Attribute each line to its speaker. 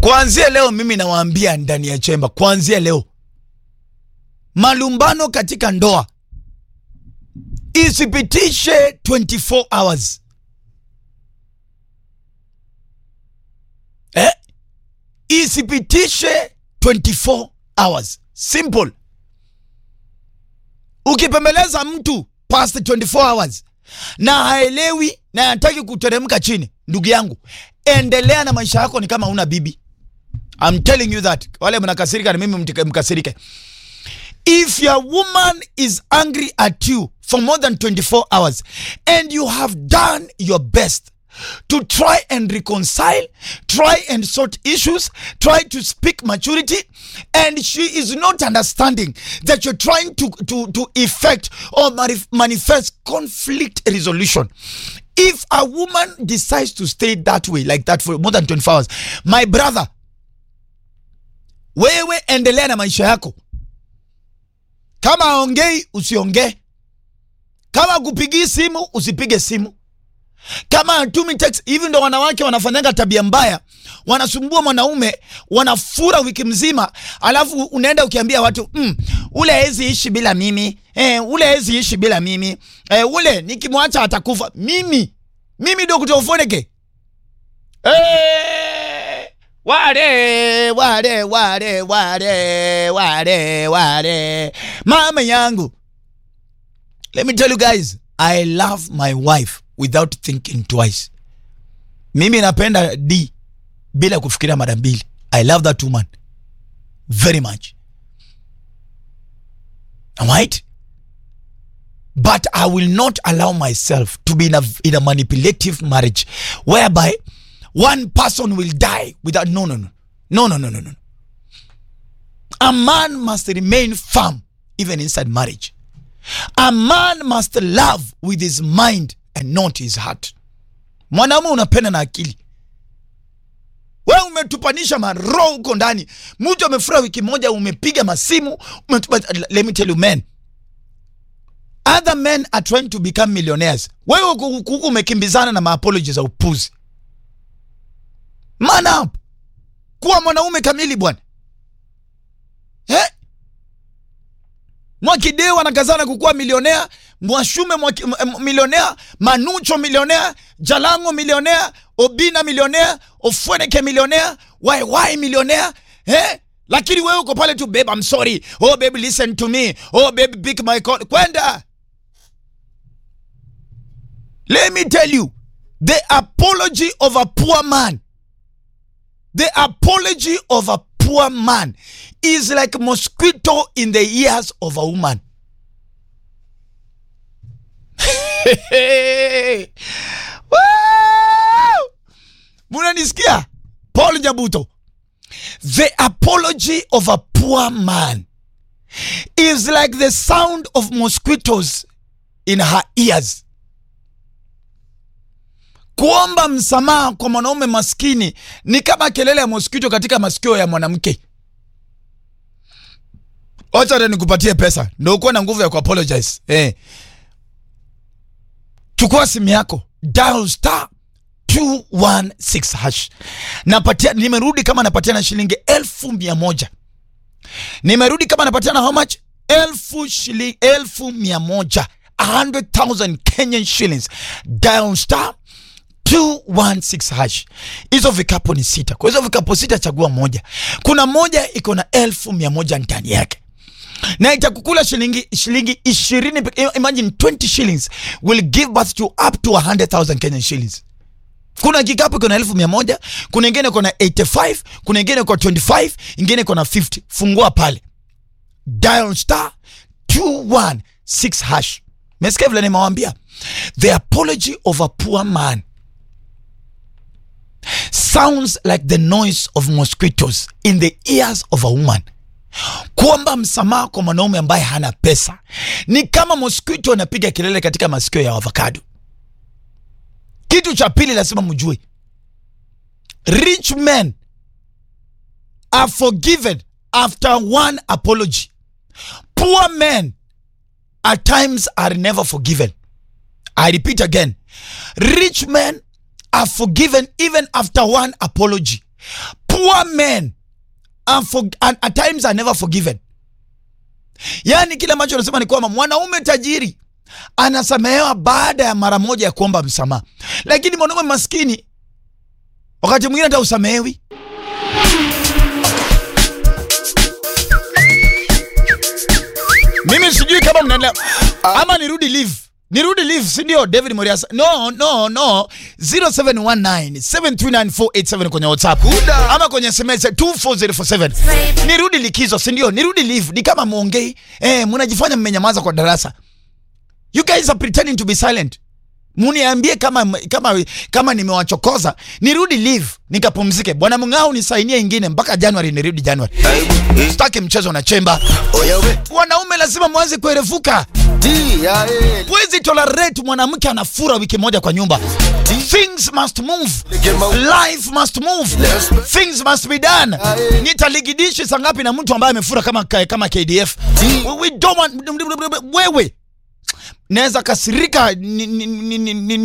Speaker 1: Kuanzia leo mimi nawaambia ndani ya chemba, kuanzia leo malumbano katika ndoa isipitishe 24 hours eh? Isipitishe 24 hours. Simple. Ukipembeleza mtu past 24 hours na haelewi na hataki kuteremka chini, ndugu yangu, endelea na maisha yako, ni kama una bibi. I'm telling you that. Wale mnakasirika na mimi mtika- mkasirike. If your woman is angry at you for more than 24 hours and you have done your best to try and reconcile, try and sort issues, try to speak maturity, and she is not understanding that you're trying to, to, to effect or manif- manifest conflict resolution. If a woman decides to stay that way, like that for more than 24 hours, my brother, wewe endelea na maisha yako. Kama aongei usiongee, kama kupigii simu usipige simu, kama atumi text. Hivi ndo wanawake wanafanyanga tabia mbaya, wanasumbua mwanaume, wanafura wiki mzima, alafu unaenda ukiambia watu mm, ule hezi ishi bila mimi eh, ule hezi ishi bila mimi eh, ule nikimwacha atakufa. Mimi mimi Dr. Ofoneke eh, wale wale wale wale wale wale mama yangu let me tell you guys i love my wife without thinking twice mimi napenda d bila kufikiria mara mbili i love that woman very much right but i will not allow myself to be in a, in a manipulative marriage whereby one person will die without no no no no no no no no a man must remain firm even inside marriage a man must love with his mind and not his heart mwanaume unapenda na akili we umetupanisha maroho huko ndani mtu amefura wiki moja umepiga masimu umetupa, let me tell you men other men are trying to become millionaires wewe huku huku umekimbizana na maapology za upuzi man up kuwa mwanaume kamili bwana eh? Mwakideu anakazana kukuwa milionea, Mwashume mwaki, m- m- milionea, Manucho milionea, Jalango milionea, Obina milionea, Ofweneke milionea, YY milionea eh? Lakini wewe uko pale tu babe, I'm sorry. Oh baby listen to me. Oh baby pick my call. Kwenda. Let me tell you, the apology of a poor man The apology of a poor man is like mosquito in the ears of a woman. Woo! Munanisikia? Paul Nyabuto. The apology of a poor man is like the sound of mosquitoes in her ears. Kuomba msamaha kwa mwanaume maskini ni kama kelele ya mosquito katika masikio ya mwanamke. Wacha hata nikupatie pesa ndio ukuwe na nguvu ya kuapologize. Eh. Chukua simu yako, dial star 216 hash. Napatia, nimerudi kama napatia na shilingi elfu mia moja. Nimerudi kama napatia na how much? Elfu shilingi elfu mia moja. 100,000 Kenyan shillings. Dial star 216 hash. Hizo vikapu ni sita. Kwa hizo vikapu sita, chagua moja. Kuna moja iko na elfu mia moja ndani yake na itakukula shilingi shilingi ishirini. peke- Imagine 20 shillings will give birth to up to 100,000 Kenyan shillings. Kuna kikapu iko na elfu mia moja, kuna ingine iko na 85, kuna ingine iko 25, ingine iko na 50. Fungua pale, dial star 216 hash. Mesikia vile nimewambia, the apology of a poor man sounds like the noise of mosquitoes in the ears of a woman. Kuomba msamaha kwa mwanaume ambaye hana pesa ni kama mosquito anapiga kelele katika masikio ya avocado. Kitu cha pili lazima mjue, rich men are forgiven after one apology. Poor men at times are never forgiven. I repeat again, rich men are forgiven even after one apology. Poor poor men are for, at, at times are never forgiven yaani kile ambacho anasema ni kwamba mwanaume tajiri anasamehewa baada ya mara moja ya kuomba msamaha lakini mwanaume maskini wakati mwingine hata usamehewi mimi sijui kama mnaelewa ama nirudi live nirudi live si ndio david moriasa no no no 0719739487 kwenye whatsapp
Speaker 2: Buda.
Speaker 1: ama kwenye sms 24047 nirudi likizo si ndio nirudi live ni kama mwongei eh, mnajifanya mmenyamaza kwa darasa you guys are pretending to be silent muniambie kama kama kama nimewachokoza nirudi live nikapumzike bwana mng'ao nisainie ingine mpaka januari nirudi januari
Speaker 2: Aibu, eh,
Speaker 1: sitaki mchezo na chemba
Speaker 2: oya we,
Speaker 1: wanaume lazima mwanze kuerefuka
Speaker 2: ti ya eh,
Speaker 1: huwezi tolerate mwanamke anafura wiki moja kwa nyumba things must move life must move things must be done nitaligidishi saa ngapi na mtu ambaye amefura kama kama KDF we, we don't want wewe naweza kasirika ni, ni, ni, ni, ni,